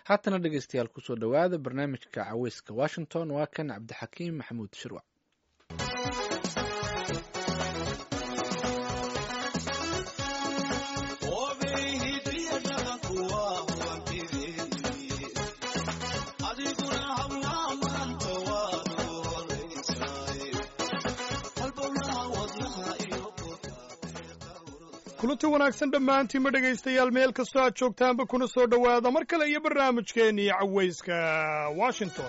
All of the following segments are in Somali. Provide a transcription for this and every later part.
haatana dhegeystayaal kusoo dhowaada barnaamijka caweyska washington waa kan cabdixakiim maxamuud shirwac kulanti wanaagsan dhammaantiinma dhegaystayaal meel kastoo aad joogtaanba kuna soo dhowaada mar kale iyo barnaamijkeennii cawayska washington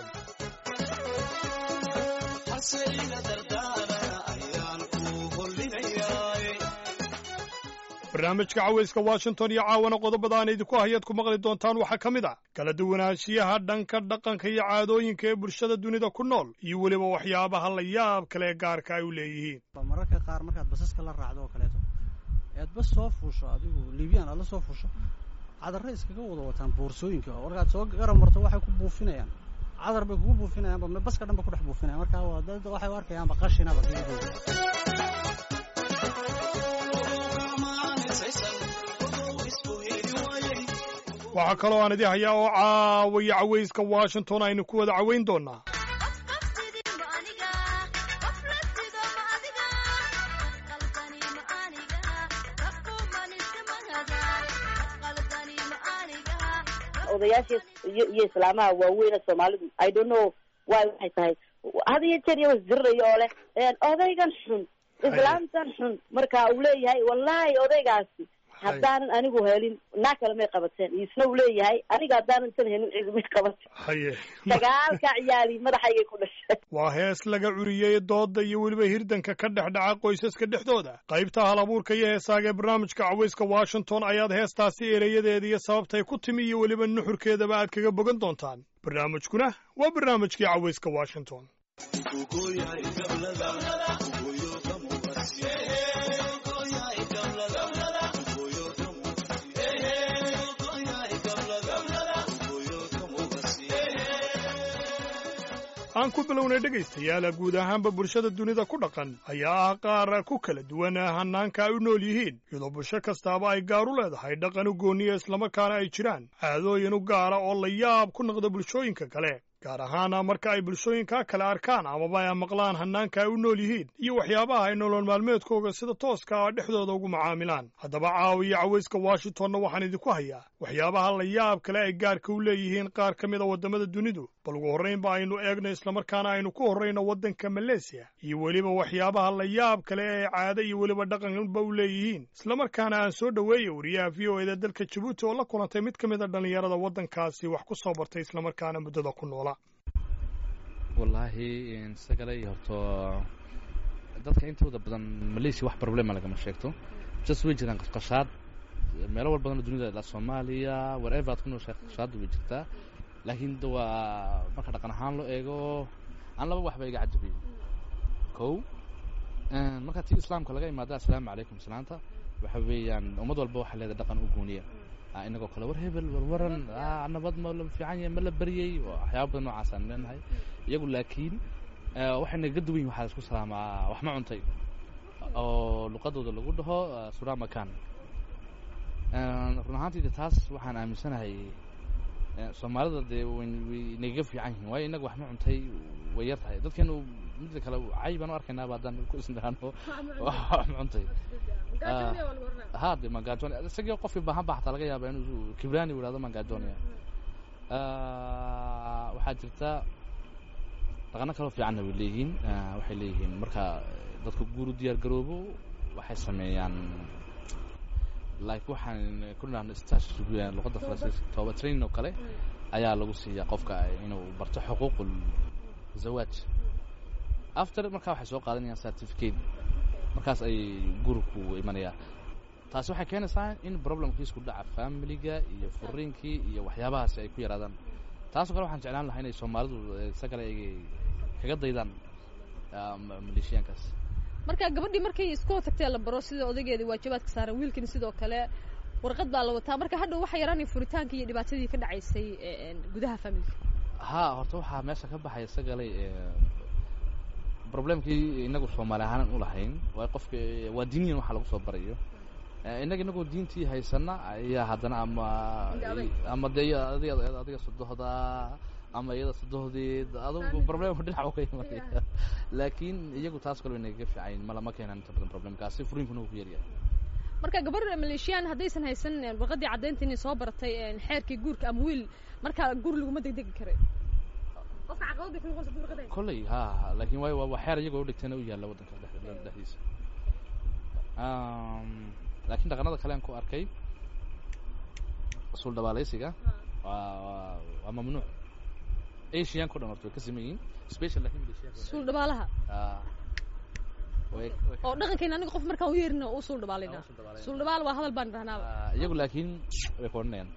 barnaamijka cawayska washington iyo caawana qodobada aan idinku hayaad ku maqli doontaan waxaa ka mid ah kala duwanaanshiyaha dhanka dhaqanka iyo caadooyinka ee bulshada dunida ku nool iyo weliba waxyaabaha la yaab kale ee gaarka ay u leeyihiin mararka qaar markaad basaska la raacdo oo kaleeto ead bas soo fuusho adigu libyaan aad la soo fuusho cadarre iskaga wada wataan boorsooyinka markaad soo garab marto waxay ku buufinayaan cadar bay kugu buufinayaanba baska dhan ba ku dhex buufinayan marka waa dad waxay u arkayaanba qashinaba waxaa kaloo aan idin hayaa oo caawaya cawayska washington aynu ku wada cawayn doonaa odayaashii iyo iyo islaamaha waaweyne soomaalidu i don't know why waxay tahay had iyo jeer iyo wasdirirayo oo leh odaygan xun islaamtan xun marka uu leeyahay wallahi odaygaasi haddaanan anigu helin naa kale may qabateen isna uu leeyahay aniga haddaanan tan helin cid may qabateen haye sagaalka ciyaali madaxaygay ku dhashay waa hees laga curiyey dooda iyo weliba hirdanka ka dhex dhaca qoysaska dhexdooda qaybta hal abuurka iyo heesaaga ee barnaamijka cawayska washington ayaad heestaasi ereyadeeda iyo sababtay ku timi iyo weliba nuxurkeedaba aad kaga bogan doontaan barnaamijkuna waa barnaamijkii cawayska washington aan ku bilownay dhegaystayaala guud ahaanba bulshada dunida ku dhaqan ayaa ah qaar ku kala duwan hannaanka ay u nool yihiin iyadoo bulsho kastaaba ay gaar u leedahay dhaqan u gooniya islamarkaana ay jiraan caadooyin u gaara oo la yaab ku noqda bulshooyinka kale gaar ahaana marka ay bulshooyinkaa kale arkaan amaba ay maqlaan hannaanka ay u nool yihiin iyo waxyaabaha ay nolol maalmeedkooga sida tooska a dhexdooda ugu macaamilaan haddaba caawiya cawayska washingtonna waxaan idinku hayaa waxyaabaha la yaab kale ay gaarka u leeyihiin qaar ka mid a waddamada dunidu bal ugu horraynba aynu eegno islamarkaana aynu ku horrayno waddanka maleesiya iyo weliba waxyaabaha la yaab kale ee caado iyo weliba dhaqanba u leeyihiin islamarkaana aan soo dhoweeya wariyaha v o eda dalka jabuuti oo la kulantay mid ka mid a dhallinyarada waddankaasi wax ku soo bartay islamarkaana muddada ku noola wallaahi isagalay horto dadka intooda badan malaysia wax problema lagama sheegto just way jiraan qashqashaad meelo wal badanoo dunida ilaa soomaaliya wherever aad ku nooshahay qashqashaadda way jirtaa laakiin de waa marka dhaqan ahaan loo eego aan laba waxba iga cajabiyey kow marka tii islaamka laga imaada assalaamu calaykum salaanta waxa weeyaan ummad walba waxaa leedahay dhaqan u gooniya inagoo kale war hebel war waran nabad ma la fiican yahay ma la baryey waxyaaba badan noocaasaan leenahay iyagu laakiin waxay naga duwan yihin waxaa isku salaamaa wax ma cuntay oo luqadooda lagu dhaho suramakan run ahaantii de taas waxaan aaminsanahay soomaalida dee way nagaga fiican yihiin waayo inaga wax ma cuntay way yar tahay dadkeenu midda kale cay baan u arkaynaaba haddaan ku isniraano wax ma cuntay ha de mangajon isagii qofkii baahan ba xataa laga yaaba inuu kibrani u ihahdo mangajonia waxaa jirta dhaqano kaloo fiicanna way leeyihiin waxay leeyihiin marka dadka guur u diyaar garoobo waxay sameeyaan like waxaan ku dhahno stash luqadda faransiiska tooba training oo kale ayaa lagu siiyaa qofka inuu barto xuquuqul zawaaj after markaa waxay soo qaadanayaan certificate markaas ay guriku imanayaan taasi waxay keenaysaa in problemkiisku dhaca familiga iyo furiinkii iyo waxyaabahaasi ay ku yaraadaan taasoo kale waxaan jeclaan lahaa inay soomaalidu isagale ay kaga daydaan maleeshiyaankaas marka gabadhii markay isku tagtee la baro sida odaygeeda waajibaadka saaran wiilkani sidoo kale warqad baa la wataa marka hadhow waxa yaraanaya furitaankii iyo dhibaatadii ka dhacaysay gudaha familiga ha horta waxaa meesha ka baxaya isagale problemkii inagu soomaali ahaanan u lahayn waay qofka waa diiniyan waxa lagu soo barayo innaga inagoo diintii haysana ayaa haddana ama Inta adag. ama de iya- adiga adiga sodohda ama iyada sodohdeed adugu problemku dhinac ka imanaya laakiin iyagu taas kale way nagaga fiicayn mala ma keenan inta badan problemkaasi furiinkuna wuu ku yaryahay marka gabar maleeshiyaan haddaysan haysan een, warqadii caddaynta inay soo baratay een, xeerkii guurka ama wiil markaa guur laguma degdegi karay qofka caqabad bay ku noqonaysa hadduu warqad haysto. kolley ha ha laakiin waay waa waa xeer iyagoo udhigtana u yaalla waddanka dhex- dhexdiisa Um, laakiin dhaqanada kale aan ku arkay sul dhabaalaysiga waa waa- waa mamnuuc asianka o dhan horta way ka siman yihiin special laakiin malaysiyaanka way- suul dhabaalaha Ah. way way ka- oo dhaqankeena aniga qof markaan u yeerina u suul dhabaalayna Ah, u suul dhabaalayna. suul dhabaal waa hadal baan dhahnaaba Ah, iyagu laakiin way ka odhanayaan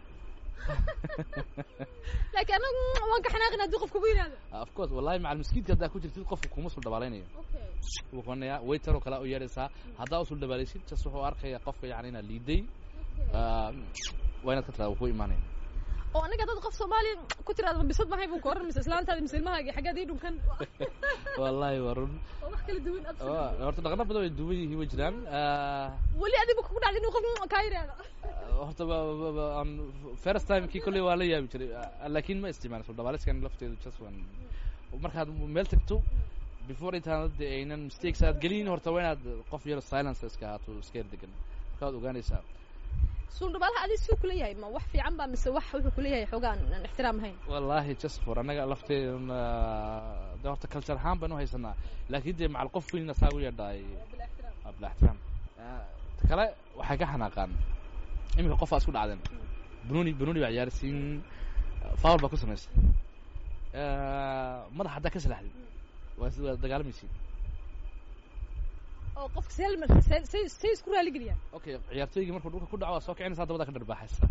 laakiin anagu waan ka xanaaqin haddii qof kugu yidhahdo Ah, of course wallahi macal miskiidka haddaa ku jirtid qofka kuma sul dhabaalaynayo wuu qoranayaa waiter oo kale u yeedhaysaa haddaa usul dhabaalaysid jas wuxuu arkaya qofka yani inaad liiday Ah, waa inaad ka tiraa wuu ku imaanaya oo aniga dad qof soomaaliya ku tiraada ma bisad mahay buu ka oran mise islaantaadi mise ilmahaagi xaggeed ii dhunkan wallahi waa run oo wax kala duwan absolutely. Waa- horta dhaqano badan way duwan yihiin way jiraan Ah, weli adigu kugu dhacday inuu qof kaa yidhaahdo horta ba- ba- ba- aan first time kii kolley waa la yaabi jiray Ah, laakiin ma isticmaalin sul dhabaaliskan lafteedu just waan markaad meel tagto before intaanad dee aynan mistakes aad gelin horta waa inaad qof yaro silence iska ahaato iska yar degan markaad ogaanaysaa suul dhabaalaha adi suu kula yahay ma wax fiican ba mise wax wuxuu kula yahay xoogaan aan ixtiraam ahayn wallahi just for annaga lafteeduna de horta culture ahaan baan u haysanaa laakiin dee macal qof weynina saa u yeedhaay waa bila ixtiraam Ah, ta kale waxay ka xanaaqaan iminka qof aa isku dhacdeen bununi bununi baa ciyaarsiin foul baa ku samaysay madax haddaa ka salaxdid waa waa dagaalamaysiin oo qofka seel say say say isku raali geliyaan okay ciyaartooygii markuu dhulka ku dhaco waa soo kicinaysaa dabada ka dharbaaxaysa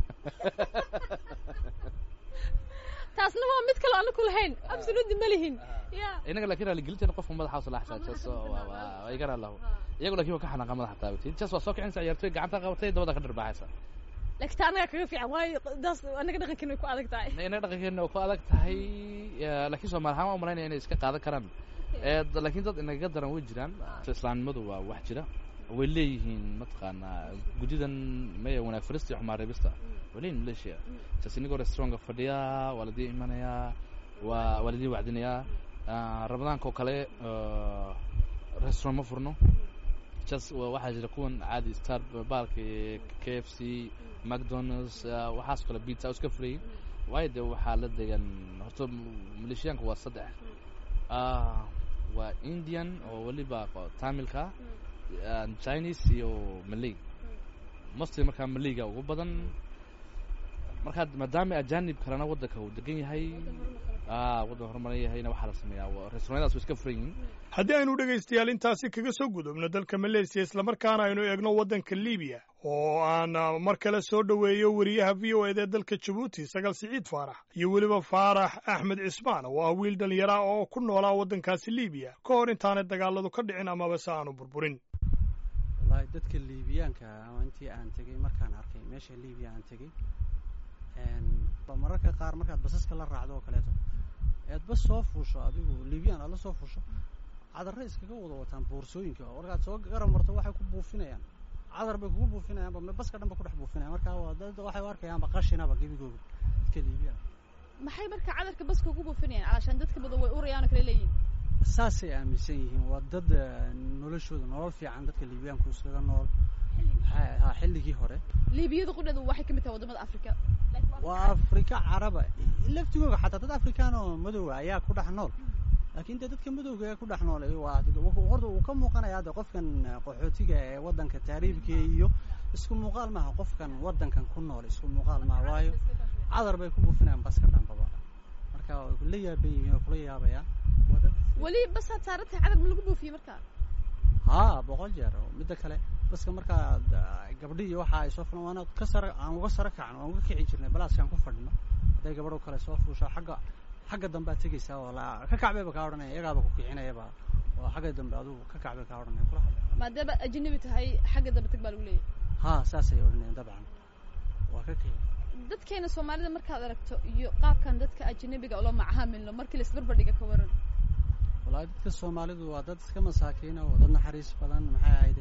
taasna waa mid kale aan ku lahayn absolutely ma lihin ya inaga laakiin raaligelinteena qofka madaxa salaaxsaa jas waa igana lahu iyagu laakiin waa ka xanaaqa madaxa taabatid jas waa soo kicinaysaa ciyaartooy gacanta qabatay dabada ka dharbaaxaysa laakiin taa anaga kaga fiican waayo daas anaga dhaqankeena way ku adag tahay inaga dhaqankeena waa ku adag tahay eh, laakiin soomaali ahaan waan umalaynaya inay iska qaadan karaan Eh, d- laakiin dad inagaga daran way jiraan islaamnimadu waa wax jira way leeyihiin mataqaanaa guddidan maya wanaag farista iyo xumaan reebista way leeyihin malaysia jas inagoo restaurantka fadhiya waa ladii imanayaa waa waa ladii wacdinayaa Ah, ramadaanka oo kale eh, restaurant ma furno jas wa- waxaa jira kuwan caadi star baalka k f c mcdonalds ah, waxaas kale pizza oo iska furayin waayo dee waxaa la degan horta maleeshiyaanka waa saddex Ah, waa indian oo weliba qo- tamilka ah, chinese iyo malay mostly markaa malayga ugu badan markaa maadaama ajanib kalena waddanka uu degan yahay ah waddan horumaran yahayna waxaa la sameeyaa wa- restaurantadaas way iska furan yihiin haddii aynu dhegaystayaal intaasi kaga soo gudubno dalka maleesiya islamarkaana aynu eegno waddanka libiya oo aan ah, mar kale soo dhoweeyo weriyaha v o ed ee dalka jabuuti sagal siciid faarax iyo weliba faarax axmed cismaan oo ah wiil dhallinyara oo ku noolaa waddankaasi libiya ka hor intaanay dagaaladu ka dhicin amaba se aanu burburin wallaahi dadka liibiyaanka ama intii aan tegey markaan arkay meesha liibiya aan tegey ba mararka qaar markaad basaska la raacdo oo kaleeto eed bas soo fuusho adigu liibiyaan aad la soo fuusho cadarre iskaga wada wataan boorsooyinka oo markaad soo garab marto waxay ku buufinayaan cadar bay kugu buufinayaanba me baska dhan ba ku dhex buufinayaan marka waa dad waxay u arkayaanba qashinaba gebigooga dadka liibiyaan maxay marka cadarka baska ugu buufinayaan calashaan dadka badan way urayaan oo kale leeyihin saasay aaminsan yihiin waa dad eh, noloshooda nolol fiican dadka liibiyaanku iskaga nool ha ha, xilligii hore liibiyada qudheedu waxay ka mid tahay wadamada afrika waa afrika caraba laftigooga xataa dad afrikaan oo madowga ayaa ku dhex nool laakiin dee dadka madowga ee ku dhex nool ee waa wuxuu- horta uu ka muuqanayaa de qofkan eh, qaxootiga ee waddanka taariibka iyo isku muuqaal maaha qofkan waddankan ku nool isku muuqaal maaha waayo cadar bay ku buufinayaan baska dhanbaba marka way la yaaban yihiin oo kula yaabayaan waa dad weli basaad saaran tahay cadar ma lagu buufiyey marka haa boqol jeer oo midda kale baska markaad ah, gabdhihi waxa ay soo fulaan waana ka sara aan uga sara kacno waan uga kici jirnay balaaskaan ku fadhino hadday gabadh oo kale soo fuusho xagga xagga dambe aad tegaysaa oo la ka kacbayba kaa odhanaya iyagaaba ku kicinayaba oo xagga dambe adugu ka kacbay kaa odhanaya kula hadla maadaama ajnabi tahay xagga dambe tag baa lagu leeyahay haa saasay odhanayaan dabcan waa ka kici dadkeena soomaalida markaad aragto iyo qaabkan dadka ajnabiga ula macaamilno markii la isbarbardhiga ka waran wallaahi dadka soomaalidu waa dad iska masaakiina oo dad naxariis badan maxay ahayde markaad u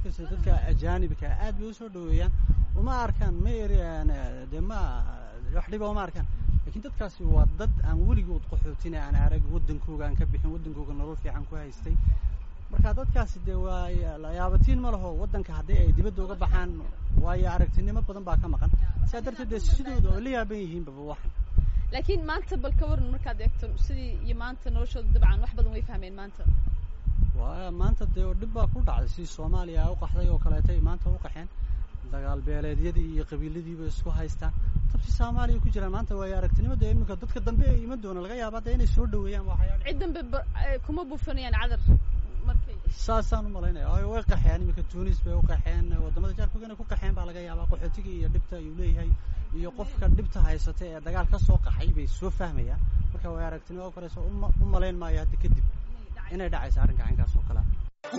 arkaysa dadka ajaanibka aad bay usoo dhaweeyaan uma arkaan ma eriyaan dee ma wax dhiba uma arkaan laakiin dadkaasi waa dad aan weligood qaxootina aan arag waddankooga aan ka bixin waddankooga nolol fiican ku haystay marka dadkaasi dee waa layaabatiin ma laho waddanka haddii ay dibadda uga baxaan waayo aragtinimo badan baa ka maqan sidaa darteed dee sidooda oo la yaaban yihiinbaba waxan laakiin maanta bal ka waran markaad eegto sidii iyo maanta noloshooda dabcan wax badan way fahmeen maanta waa maanta dee dhib baa ku dhacday sidii soomaaliya u qaxday oo kaleetay maanta u qaxeen dagaal beeleedyadii iyo qabiiladiiba isku haystaan tabsi soomaaliya ku jiraan maanta waayo aragnimada iminka dadka dambe ee iman doona laga yaaba dee inay soo dhaweeyaan waxyaala cid dambe ba- eh, kuma buufanayaan cadar markay saasaan umalaynaya waayo way qaxeen iminka tunis bay u qaxeen wadamada jaarkooga inay ku qaxeen baa laga yaabaa qaxootiga iyo dhibta ayuu leeyahay iyo qofka dhibta haysata ee dagaal ka soo qaxay bay soo fahmayaan marka way aragnimo oo kaleeso uma u malayn maayo hadda kadib inay dhacayso arrinka caynkaas oo kalea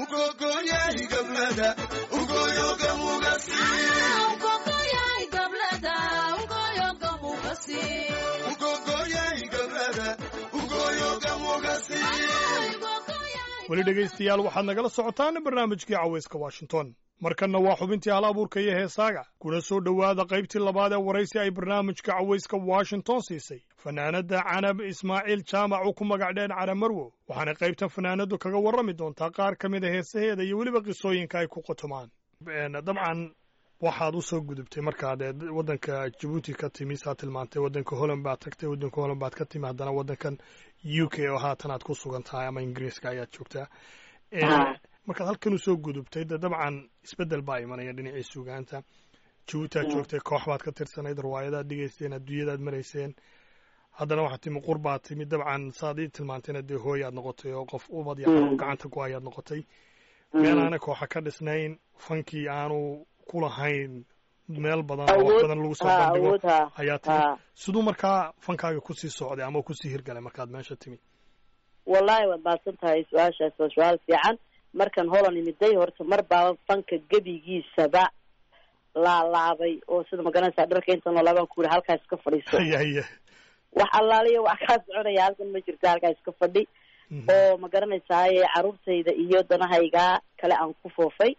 weli dhegaystayaal waxaad nagala socotaan barnaamijkii cawayska washington markanna waa xubintii hal abuurka iyo heesaaga kuna soo dhowaada qaybtii labaad ee waraysi ay barnaamijka cawayska washington siisay fanaanadda canab ismaaciil jaamac oo ku magac dheen cara marwo waxaana qaybtan fanaanaddu kaga warrami doontaa qaar ka mid a heesaheeda iyo weliba qisooyinka ay ku qotomaan dabcan waxaad u soo gudubtay markaad ee waddanka jabuuti ka timi saa tilmaantay waddanka holland baad tagtay waddanka holland baad ka timi haddana waddankan u k oo haatan aad ku sugan tahay ama ingiriiska ayaad joogtaa Ah. markaad halkan usoo gudubtay de dabcan isbeddel baa imanaya dhinacii sugaanta jabuuti aad Mm. joogtay koox baad ka tirsanayd riwaayadaad dhigayseen adduunyadaad marayseen haddana waxaad timi qurbaad timi dabcan saad ii tilmaantayna dee hooy aad noqotay oo qof ubad iyo Mm. xanuun gacanta ku ayaad noqotay meel aana kooxa ka dhisnayn fankii aanu ku lahayn meel badan oo wax awood badan lagu soo ha bandhigo awood ha ayaa timi ha siduu markaa fankaaga kusii socday ama kusii hirgalay markaad meesha timi wallahi waad mahadsan tahay su-aashaas waa su-aal fiican markan holan imiday horta mar baaba fanka gebigiisaba laalaabay oo sida magaranaysaa dharka inta noolaabaan ku yidhi halkaa iska fadhiiso haya haya wax allaaliya wax kaa soconaya halkan ma jirto halkaa iska fadhi Mhm. oo ma garanaysaaye caruurtayda iyo danahayga kale aan ku foofay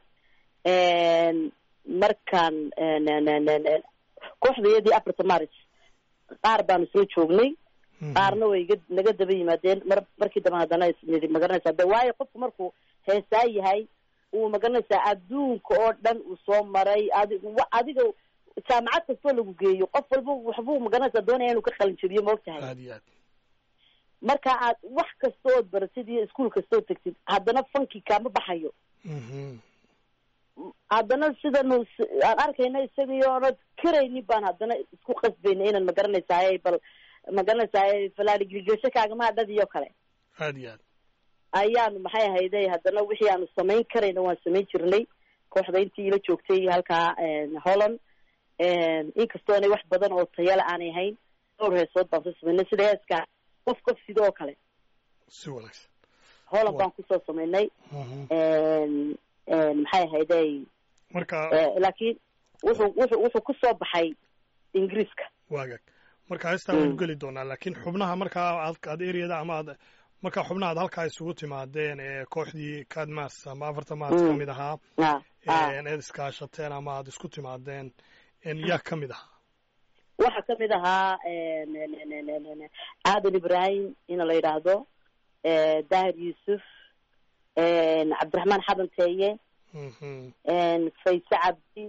markaan kooxdayadii afarta maris qaar baanu isla joognay Mhm. qaarna way iga naga daba yimaadeen mar markii dambe haddana isnidi magaranaysaa de waayo qofku markuu heesaa yahay uu magaranaysaa adduunka oo dhan uu soo maray adi wa- adiga jaamacad kastoo lagu geeyo qof walba waxbuu magaranaysaa doonaya inuu ka qalin jabiyo maogtahay aad iyo aad marka aad wax kasta ood baratid iyo iskuol kasta ood tegtid haddana fanki kaama baxayo Mhm. haddana sidanu s- aan arkayna isagii oonad karaynin baan haddana isku qasbayna inaan magaranaysaay bal magaranaysaay falaaligilgasho kaagama dhadiyo kale aad iyo aad ayaanu maxay ahayday haddana wixii aanu samayn karayna waan samayn jirnay kooxda intii ila joogtay halkaa holland inkastoonay wax badan oo tayale aanay ahayn dhowr heesood baan soo samaynay sida heeska qof qof sida oo kale si wanaagsan holland Wa- baan kusoo samaynay Mhm. maxay ahayday marka laakiin wuxuu wuxuu wuxuu kusoo baxay ingiriiska waagag marka heestaa waynu geli doonaa laakiin xubnaha markaa aad aad eriyada ama aad markaa xubnaha aad halkaa isugu timaadeen ee kooxdii kadmas ama afarta maas Mm. ka mid ahaa ah ah een eed iskaashateen ama aad isku timaadeen een yaa ka mid ahaa waxaa kamid ahaa aadan ibrahim ina la yidhaahdo dahir yuusuf cabdiraxmaan xadan teeye Mhm. fayse cabdi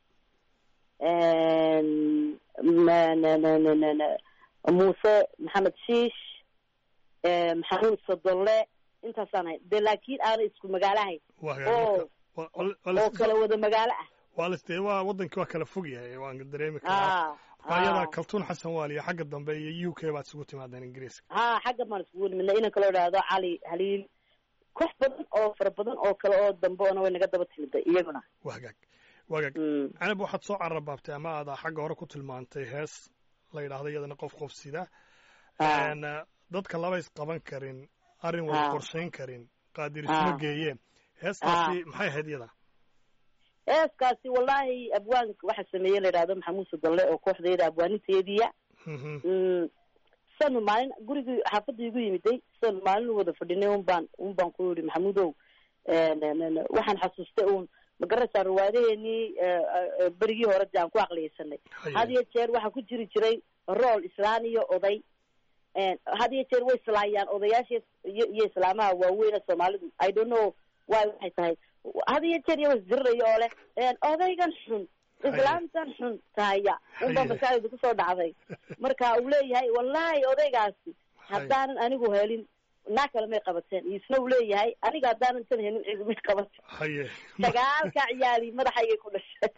muuse maxamed shiish maxamuud sodolle intaasaan hay de laakiin aanay isku magaalo ahayn waagag oo marka wa- wa- waa oo la- kala wada magaalo ah waa las dee waa wadankii waa kala fog yahay waan dareemi karaa ah marka ayadaa ah kaltuun xasan waaliya xagga dambe iyo u k baad isugu timaadeen ingiriiska ha xagga baan iskugu nimidnay inan kaloo idhaahdo cali haliil koox badan oo fara badan oo kale oo dambe ona way naga daba timiday iyaguna waagag waagag Mm. canab waxaad soo carabaabtay ama aad xagga hore ku tilmaantay hees la yidhaahdo iyadana qof qof sida Ah. Een, uh, dadka laba is qaban karin arrin wada Ah. qorshayn karin qaadir isma Ah. geeyeen heestaasi maxay ahayd iyada heeskaasi wallahi abwaanka waxaa sameeyey la yidhahdo maxamuud sodolle oo kooxdayda abwaaninteediya Mhm. Mm, sanu maalin gurigii xaafadda igu yimiday sanu maalin u wada fadhinay un baan un baan ku yidhi maxamuudow n- n- n- waxaan xasuustay uun ma garanaysaa riwaayadaheenii berigii hore de aan ku aqliyeysanay had iyo jeer waxaa ku jiri jiray rool islaan iyo oday had iyo jeer way islaayaan odayaasha iyo iyo islaamaha waaweyne soomaalidu i don't know why waxay tahay had iyo jeer iyo wasdirirayo oo leh odaygan xun islaamtan xun tahaya unbaa maskaxdayda kusoo dhacday marka uu leeyahay wallahi odaygaasi haddaanan anigu helin naa kale may qabateen isna uu leeyahay aniga haddaanan tan helin cidi may qabateen haye dagaalka ciyaali madaxaygay ku dhashay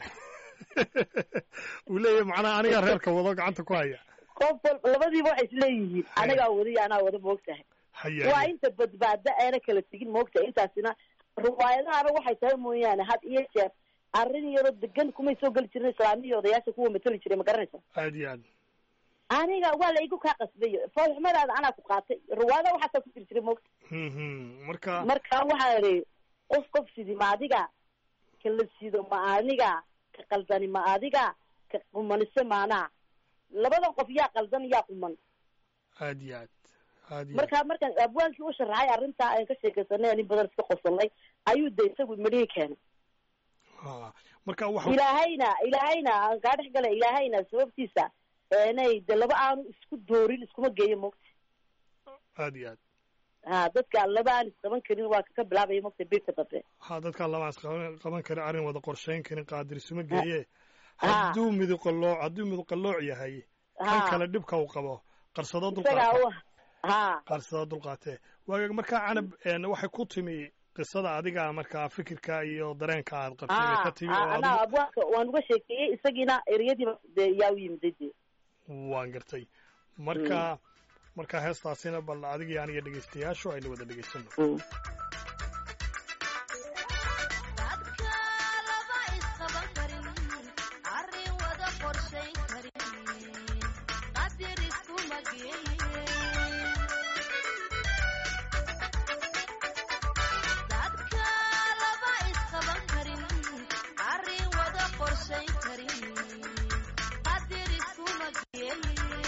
uu leeyahay macnaha anigaa reerka wado gacanta ku haya qof walba labadiiba waxay isleeyihiin anagaa wada iyo anaa wada moogtahay haye waa inta badbaada eena kala tegin moogtahay intaasina riwaayadahana waxay tahay mooyaane had iyo jeer arrin yaroo degan kumay soo geli jirin islaamiya odayaasha kuwa matali jiray ma garanaysa aad iyo aad aniga waa la igu kaa qasbayo foolxumadaada anaa ku qaatay riwaayada waxaasaa ku jiri jiray moogta marka marka waxaa idhi qof qof sidi ma adiga ka la sido ma aniga ka qaldani ma adiga ka qumanise maanaa labadan qof yaa qaldan yaa quman aad iyo aad aad iyo marka markaan abwaankii u sharaxay arrintaa aan ka sheekaysanay nin badan iska qosolnay ayuu de isagu midhihii keenay ha marka waxa ilaahayna ilaahayna aan kaa dhex galay ilaahayna sababtiisa inay de laba aanu isku doorin iskuma geeyo mogta aad iyo aad ha dadka laba aan isqaban karin waa ka bilaabaya mogta birka dambe ha dadkaan lama isqaban qaban karin arrin wada qorshayn karin qaadir isuma geeye Ha. hadduu miduqallooc hadduu miduqallooc yahay kan ha kale dhibka uu qabo qarsado isagaa dulqaate u ha qarsado dulqaatee waagaag markaa canab een, waxay ku timi qisada adiga markaa fikirka iyo dareenka aad qabtay bay ka timi oo anaa adigu abwaanka waan uga sheekeeyey isagiina ereyadiiba de yaa u yimiday de waan gartay marka marka heestaasina bal adigii aniga dhegaystayaashu aynu wada dhegaysano Mm. dadka laba isqaban karin arrin wada qorshayn karin qadir iskuma geeyin dadka laba isqaban karin arrin wada qorshayn karin qadir iskuma geeyin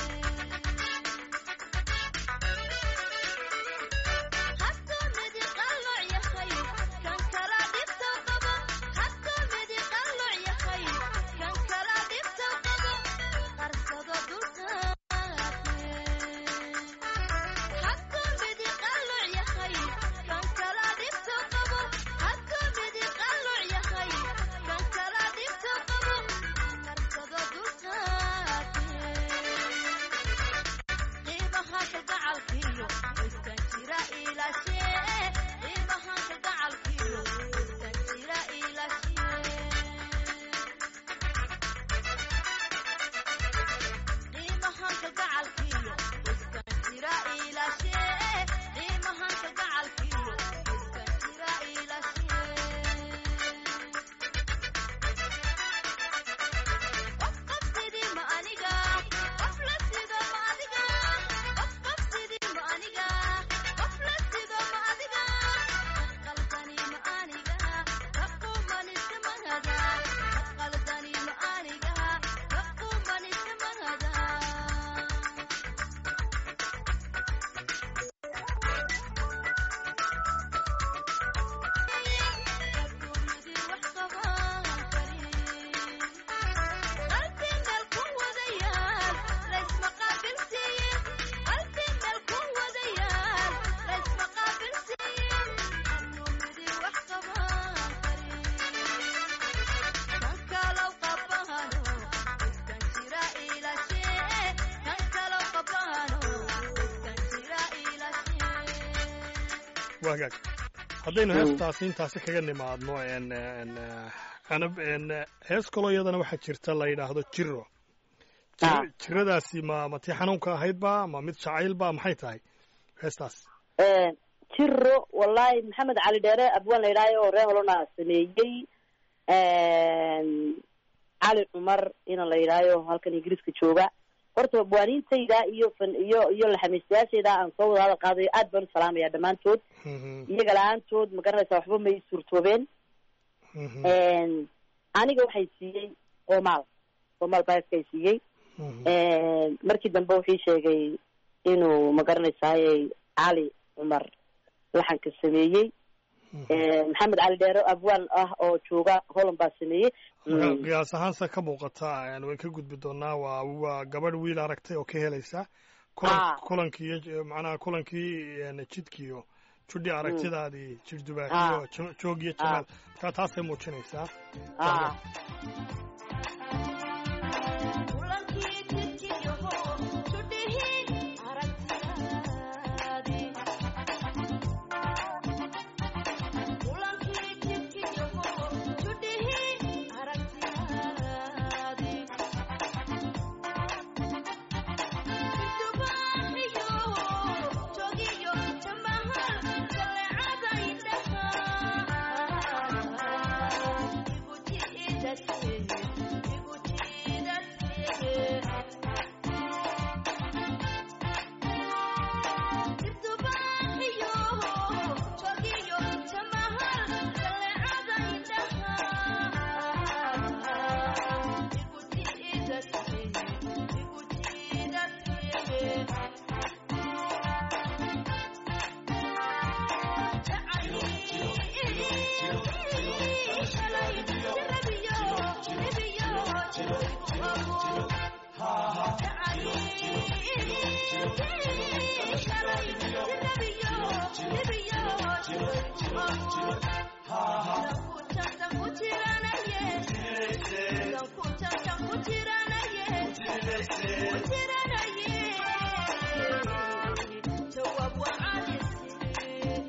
hadduu midi qalooc yahay kan kala dhibta qabo hadduu midi qalooc yahay kan kala dhibta qabo qarsado dulkaate hadduu midi qalooc yahay kan kala dhibta qabo hadduu midi qalooc yahay kan kala dhibta qabo qarsado dulkaate qiimaha ka gacalkiyo iskan jira ilaashee qiimaha ka gacalkiyo iskan jira ilaashee qiimaha ka gacalkiyo iskan jira ilaashee qiimaha ka gacalkiyo iskan jira ilaashee qof qof sidii ma aniga qof la sido ma adiga qof qof sidii ma aniga qof la sido ma adiga qaldani ma aniga kaqumanise magada qaldani ma aniga kaqumanise magada adduunyadii wax qaban karin qalbi meel ku wadayaal laysma qaabilsiiyin qalbi meel ku wadayaal laysma qaabilsiiyin adduunyadii wax qaban karin kan kalow qabano iskan jira ilaashee kan kalow qabano iskan jira ilaashee waagaag haddaynu Mm. heestaasi intaasi kaga nimaadno een, een, eh, canab een, eh, hees kaloo iyadana waxaa jirta la yidhaahdo jiro Jir- Ah. jiradaasi ma ma tii xanuunka ahaydba ma mid jacaylba maxay tahay heestaas jiro wallahi maxamed cali dheere abwaan la yidhaayo oo reer holona sameeyey cali cumar ina la yidhaayo halkan ingiriiska jooga horta abwaaniintayda iyo fan iyo iyo laxamiistayaashayda aan soo wada hadal qaadayo aad baan u salaamaya dhammaantood Mhm, iyaga la-aantood ma garanaysaa waxba may suurtoobeen mhm, aniga waxay siiyey oomaal oomaal baaskay siiyey mhm. markii dambe wuxuu sheegay inuu ma garanaysaaye cali cumar laxanka sameeyey maxamed cali dheero abwaan ah oo jooga holland baa sameeyey marka qiyaas ahaanse ka muuqata way ka gudbi doonaa waa waa gabadh wiil aragtay oo ka helaysa kulan Ah. kulankii iyo macnaha kulankii een, jidkiiyo judhi aragtidaadii Ah. jirdubaaxiyo jo- joog iyo jamaal marka taasay muujinaysaa ah kulankii jidkiyaho judhihi aragtidaadii kulankii jidkiyaho judhihi aragtidaadii jidubaaxiyo joogiyo jamahal jaleecada indhaha igu jiidasee igu jiidasee jidubaaxiyo joogiyo jamahal jaleecada indhaha igu jiidasee igu jiidasee Jawab wa alisi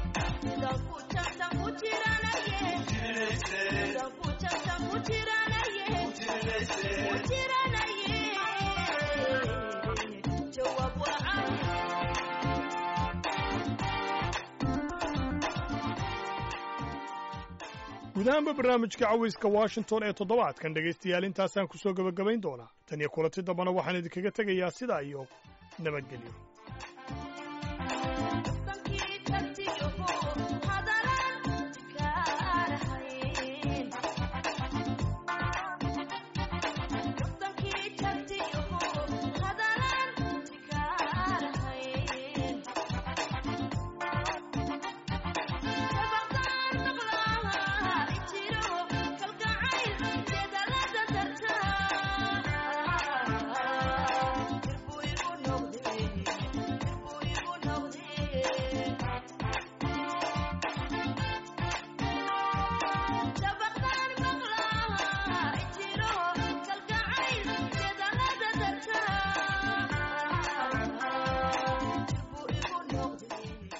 guud ahaanba barnaamijka cawayska washington ee toddobaadkan dhegaystayaal intaasaan ku soo gebagabayn doonaa tan iyo kulanti dambana waxaan idinkaga tegayaa sidaa iyo nabadgelyo Jab